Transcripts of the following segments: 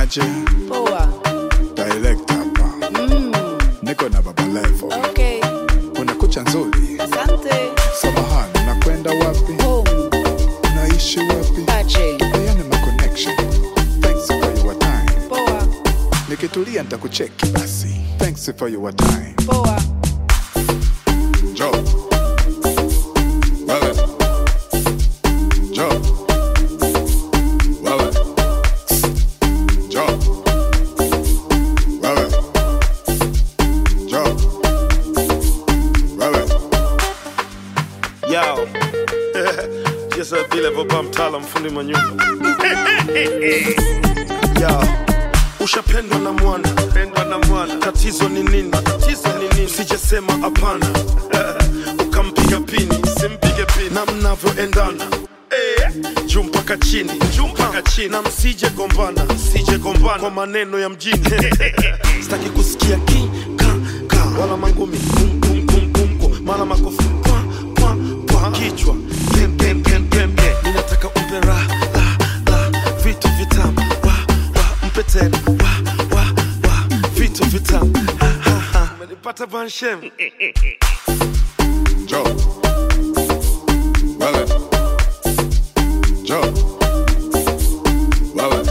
aje Poa. direct hapa Mm, niko na baba levo okay. una kucha nzuri Asante. samahani unakwenda wapi Home. unaishi wapi Ache. peane ma connection thanks for your time Poa. nikitulia nitakucheki basi thanks for your time Poa. Joe. Wewe. Joe. Wewe. Joe. Wewe. Joe. Wewe. Yo. Just a vile baba mtaalam fundi manyumba. Yo. Ushapendwa na mwana, pendwa na mwana. Tatizo ni nini? Tatizo ni nini? Sijesema hapana. Ukampiga pini, simpige pini. Na mnavyoendana. Eh, juu mpaka chini, juu mpaka chini. Na msije gombana, msije gombana kwa maneno ya mjini. Sitaki kusikia ki ka ka wala mangumi kum kum kum kum kum mara makofi kwa kwa kwa kichwa pem pem pem pem pem. Ninataka umpe ra la la vitu vitamu wa wa mpe tena wa wa wa vitu vitamu ha ha ha. Umenipata banshem Joe. Wewe. Joe. Wewe.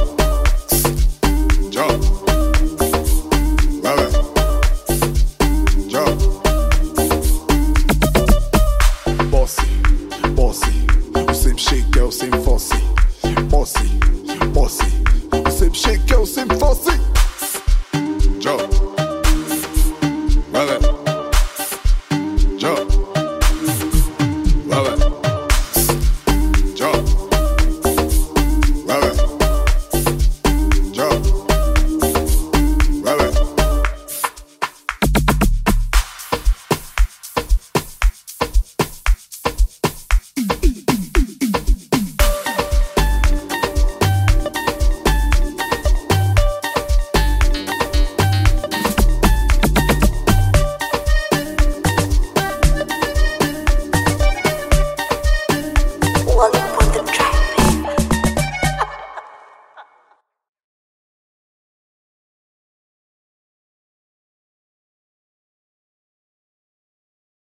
Joe. Wewe. Joe. Bossy, bossy, usimshike usimfosi. Bossy, bossy, usimshike usimfosi.